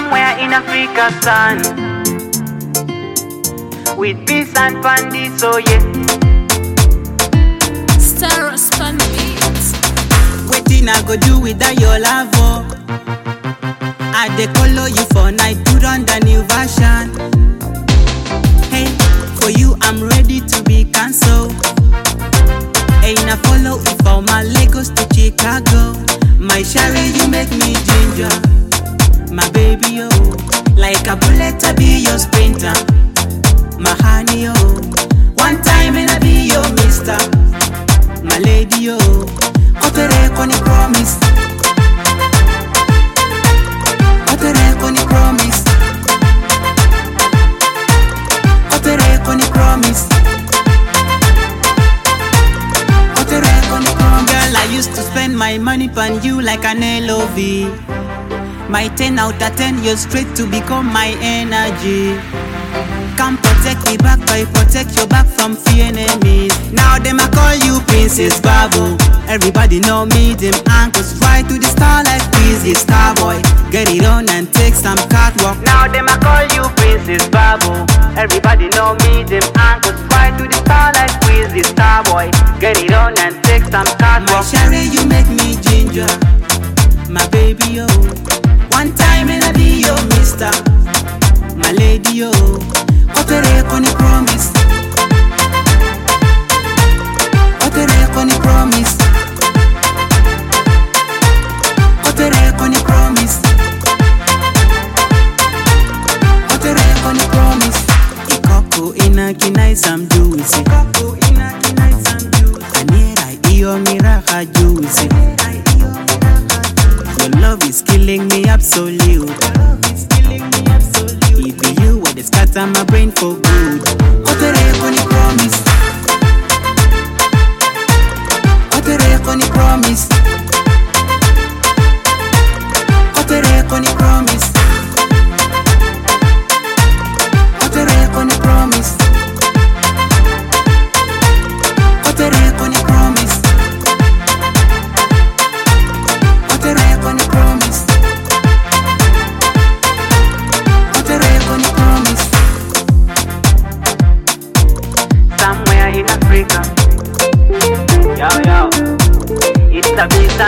somewhere in Africa, sun. With peace and pandy, so yeah. Star Span Beats. Wetin I go do without your love? Oh? I dey follow you for night, put on the new version. Hey, for you I'm ready to be cancelled. Hey, na follow you from my Lagos to Chicago. My sherry, you make me ginger. My baby, oh, like a bullet, I be your sprinter. My honey, oh, one time and I be your mister. My lady, oh, otere koni promise. Otere koni promise. Otere koni promise. Otere koni promise. Girl, I used to spend my money on you like an LOV. My 10 out of 10, you're straight to become my energy. Come protect me back, I protect your back from fear enemies. Now them I call you Princess Babu. Everybody know me, them ankles fly to the star like Quizzy Starboy. Get it on and take some catwalk. Now them I call you Princess Babu. Everybody know me, them ankles fly to the star like Quizzy Starboy. Get it on and take some My catwalk. sherry, you make me ginger. My baby, oh. One time and I be your mister. My lady, oh. Otere koni promise. Otere koni promise. Otere koni promise. Otere koni promise. Ikoko ina kinai some juicy. Ikoko ina kinai some juicy. Anira iyo miraha juicy. Your love is killing me absolute. It be you what is scatter my brain for good. Otere koni promise. Otere koni promise. Otere koni promise. Otere koni promise. Otere koni promise. Otere koni promise. Otere koni promise. Somewhere in Africa. Yo, yo. It's a visa